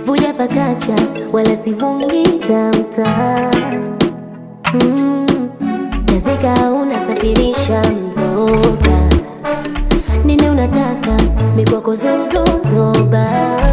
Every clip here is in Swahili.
vuja pakacha wala sivungi tamta mm. Nazika unasafirisha mzoga nini unataka mikwako zuzuzoba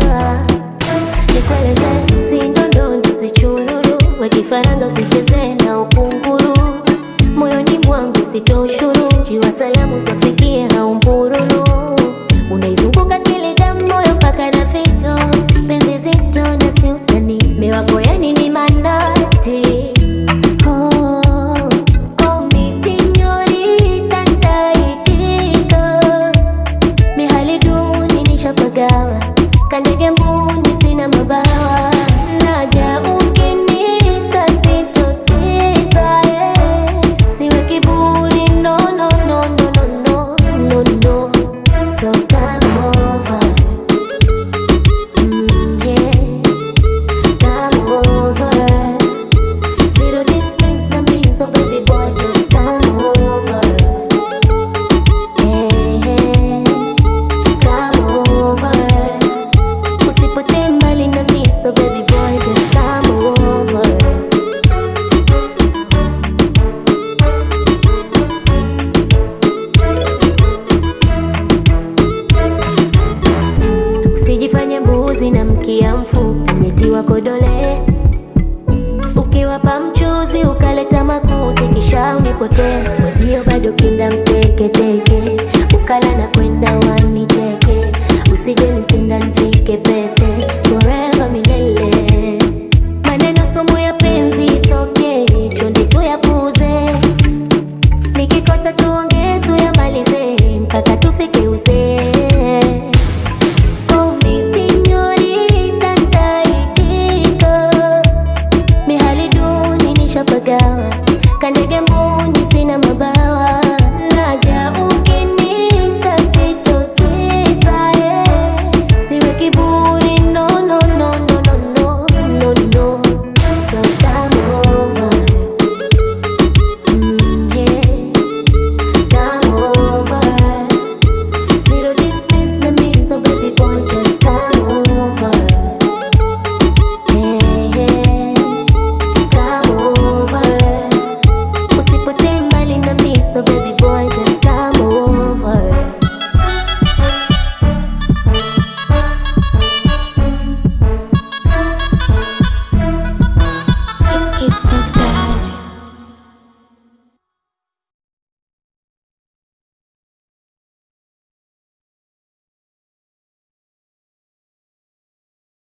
nikueleze sindondondo sichururu wekifaranga usicheze na ukunguru moyoni mwangu sitoshuru jiwa salamu zafikie haumbururu unaizunguka kile damu moyo mpaka na figo penzi zito na siutani mewako yani ni manati Oh, oh, mi signorita nitaitika. Mihali duni nishapagawa, kandege mbuni sina mabawa. Naja ukiniita sitosita, eh. Siwe kiburi, no, no, no, no, no, no, no, no. So come over. Mm, yeah. Come over. Zero distance na me, so baby boy just come over. Hey, hey, come over. Usipotee mbali na me, so baby boy just come over. Usijifanye mbuzi na mkia mfupi, nyetiwa kodole ukiwapa mchuzi ukaleta makuzi kisha unipotee mwezio bado kinda mteketeke ukala na kwenda wanicheke usije nipenda nifike peke